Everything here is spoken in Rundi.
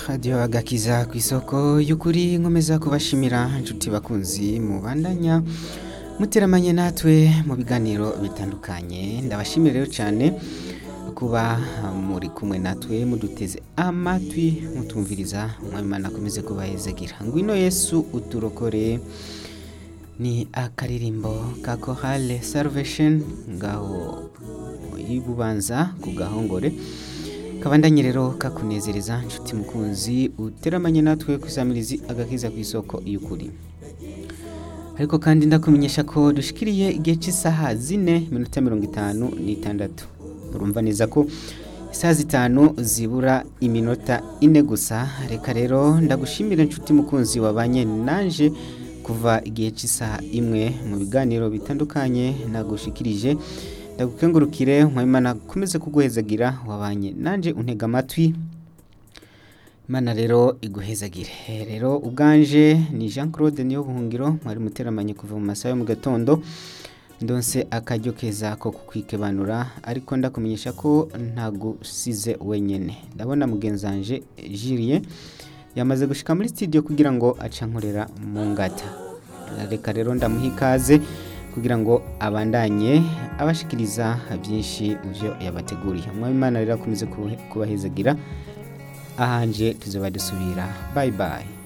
radiyo agakiza ku isoko y'ukuri nkomeza kubashimira inshuti bakunzi mubandanya muteramanye natwe mu biganiro bitandukanye ndabashimira rero cyane kuba muri kumwe natwe muduteze amatwi mutumviriza umwami akomeze kubahezagira ngwino yesu uturokore ni akaririmbo ka korale salvation ngaho ibubanza ku gahongore kabandanye rero kakunezereza nshuti mukunzi uteramanye natwe kusamirizi agakiza ku isoko y'ukuri ariko kandi ndakumenyesha ko dushikiriye igihe cy'isaha zine minota mirongo itanu n'itandatu urumva neza ko isaha zitanu zibura iminota ine gusa reka rero ndagushimira inshuti mukunzi wabanye nanje kuva igihe cy'isaha imwe mu biganiro bitandukanye nagushikirije ndagukengurukire mwimana akomeze kuguhezagira wabanye nanje untega amatwi imana rero iguhezagire rero ubwanje ni jean claude niyo buhungiro mwari muteramanye kuva mu masaha yo mu gatondo ndonse akaryo keza ko kukwikebanura ariko ndakumenyesha ko ntagusize wenyine ndabona mugenzanje jiriye yamaze gushika muri studio kugira ngo acankorera mu ngata reka rero ndamuha ikaze kugira ngo abandanye abashikiriza byinshi mu byo yabateguriye umwami imana rero akomeze kubahezagira ahanje tuzaba dusubira bayi bayi